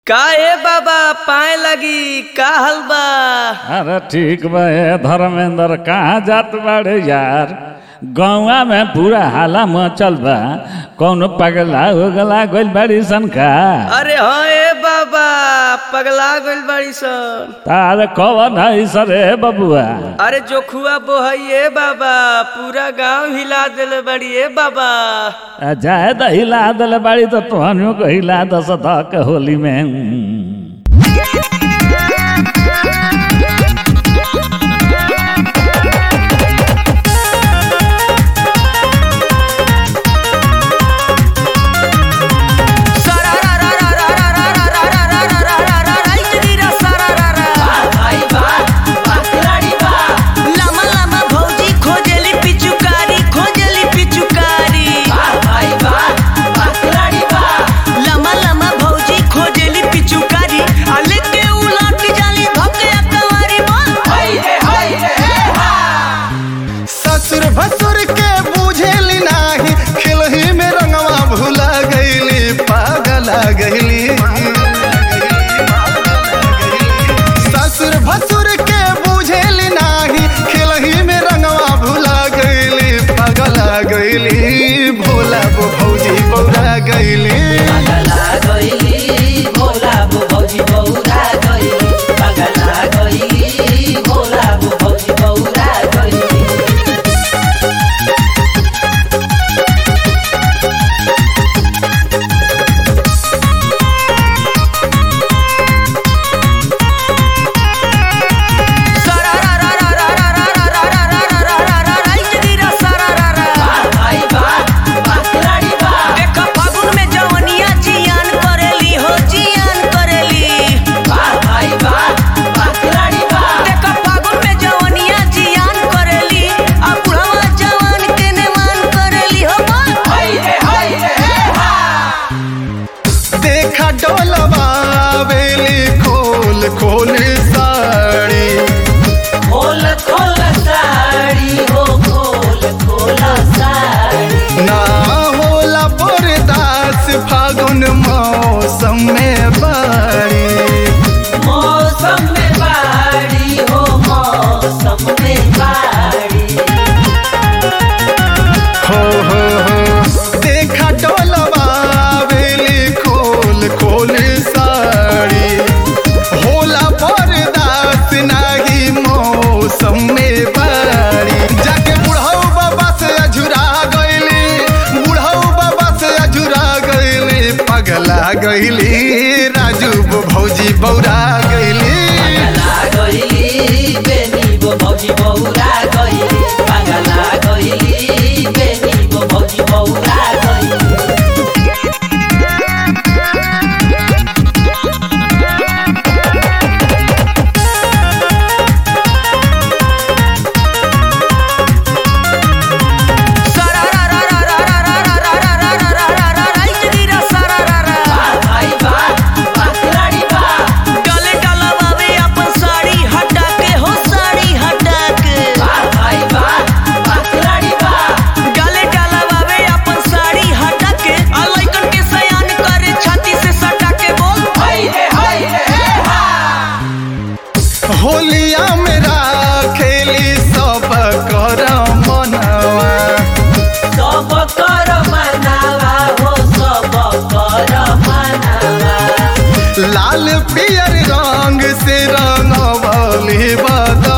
का ए बाबा पाए लगी का हलबा अरे ठीक बा ए धर्मेंद्र कहाँ जात बाड़े यार गौवा में पूरा हाला मचल बा कौनो पगला हो गला गइल बाड़ी सन का अरे हाँ ए बाबा पगला गइल बाड़ी सन तार कवन है सरे बबुआ अरे जोखुआ बोहई ए बाबा पूरा गांव हिला देले बड़ी ए बाबा आ, जाए त हिला दल बाड़ी तो तोहनियों को हिला दस धक होली में लामा लामा भौजी खोजली पिचुकारी खोजली पिचुकारी लामा लामा भौजी खोजली पिचुकारी आले के उलट जाली धके अकवारी ससुर भसुर के बुझेली नाही खिलही में रंगवा भूला गईली पागला गईली ससुर भसुर के बुझेली नाही खिलही में रंगवा भूला गईली पागला गईली भोला बो भौजी बौरा गईली देखा फागुन में जवनिया जियान करेली हो जियान करेली देखा फागुन में जवनिया जियान करेली आ बुढ़वा जवान के नेमान करेली हो देखा डोलवा बेली खोल खोल साड़ी खोल खोल साड़ी हो खोल खोल साड़ी ना होला बरदास फागुन मौसम में बाड़ी मौसम में बाड़ी हो मौसम में बाड़ी हो हो हो देखा डोलवा बेली खोल खोल साड़ी होला बरदास नाही मौसम में बाड़ी जाके बुढ़ऊ बाबा से अझुरा गईली बुढ़ऊ बाबा से अझुरा गईली पगला गईली राजू बो भौजी बौरा गईली डाले डालवावे अपन साड़ी हटा के हो साड़ी हटा के डाले डालवावे अपन साड़ी हटा के आ लइकन के सयान करे छाती से सटा के बोल होलिया मेरा खेली सब कर मनवा सब कर मनावा हो सब कर मनावा लाल पियर रंग से रंगवली बद